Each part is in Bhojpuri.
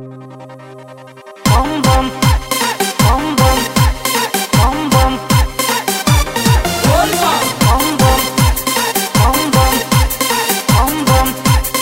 Bom bom, bom bom, bom bom, bom bom, bom bom, bom bom.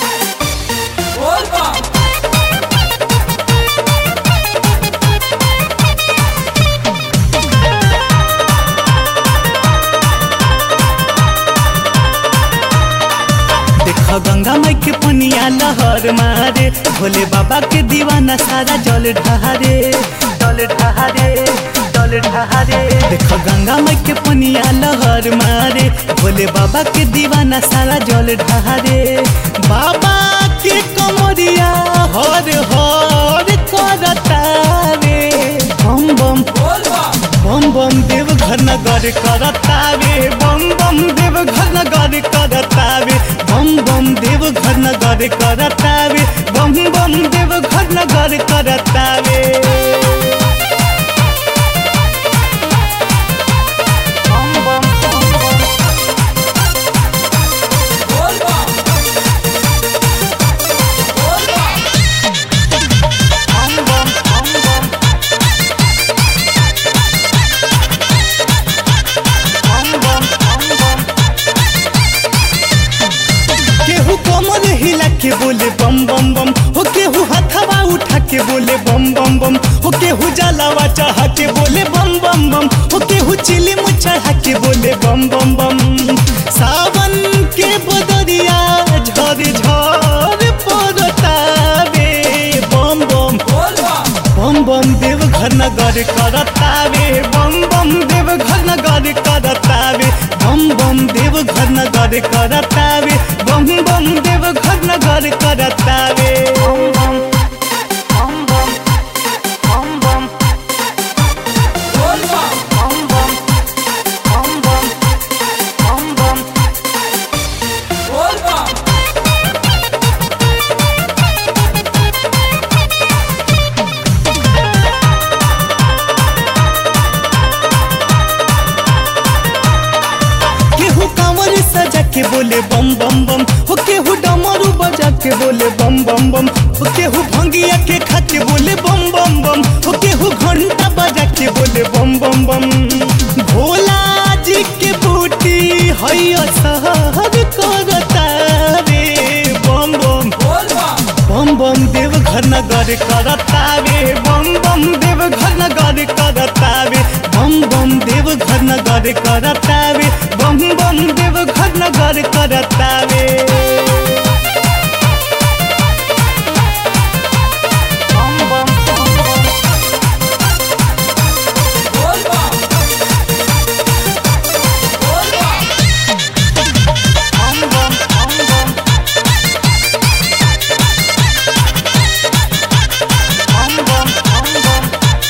देखो गंगा माई के पनिया लहर मारे भोले बाबा के दीवाना सारा जल ढहारे जल ढहारे जल ढहारे देखो गंगा माई के पनिया लहर मारे भोले बाबा के दीवाना सारा जल ढहारे बाबा के कमरिया हर हर करतावे बम बम बम बम देव घर नगर करतावे बम बम देव घर नगर करतावे बम बम देव घर नगर करतावे बम बम देव घर नगर करतावे bom bom, bom bom. Bom bom, bom bom. Bom bom, bom bom. केहू कमर हिला के बोले बम बम बम हो केहू हथवा उठा के बोले बम बम बम हो केहू जलावा चढ़ा के बोले बम बम बम हो केहू चिलिम चढ़ा के बोले बम बम बम सावन के बदरिया झर झर पड़तावे बम बम बम बम देव घर नगर करतावे बम बम देव घर नगर करतावे बम बम देव घर नगर करतावे बम बम देव घर नगर करतावे Bom bom, bom bom, bom bom. Bom bom, bom bom, bom bom. केहू कांवर सजा के बोले बम बम बम हो केहू डमरू बजा के बोले बम बम बम हो केहू भंगिया के खा के बोले बम बम बम हो केहू घंटा बजा के बोले बम बम बम भोला जी के बूटी हैया सहर करतावे बम बम बम बम देव घर नगर करतावे बम बम देव घर नगर करतावे बम बम देव घर नगर करतावे बम बम देव घर नगर करतावे Bom bom, bom bom. Bom bom, bom bom. Bom bom, bom bom.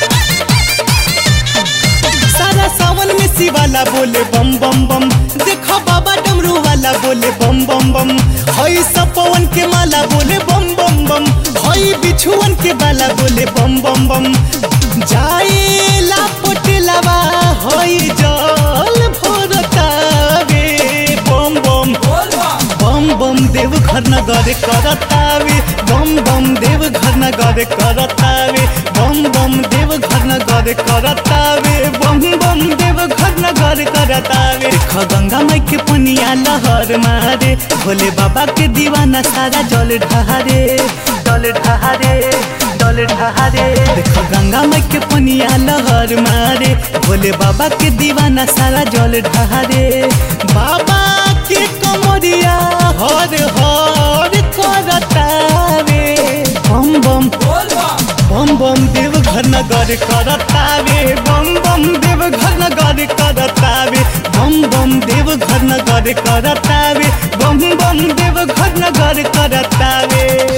सारा सावन में शिवाला बोले बम बम बम देखो बाबा डमरू वाला बोले बम बम बम हई सब पवन के माला बोले बम बम बम हई बिछुअन के बाला बोले बम बम बम जाए ला पोटेलावा हई जल भोरतावे बम बम बम बम देव घर नगर करतावे बम बम देव घर नगर करतावे बम बम देव घर नगर करतावे बम बम देव घर नगर करतावे देख गंगा माई के पनिया लहर मारे भोले बाबा के दीवाना सारा जल ढहारे जल ढहारे जल ढहारे देख गंगा माई के पनिया लहर मारे भोले बाबा के दीवाना सारा जल ढहारे बाबा के कमरिया हर हर करतावे बम बम बम बम देव घर नगर करतावे बम बम देव घर नगर करतावे बम बम देव घर नगर करतावे बम बम देव घर नगर करतावे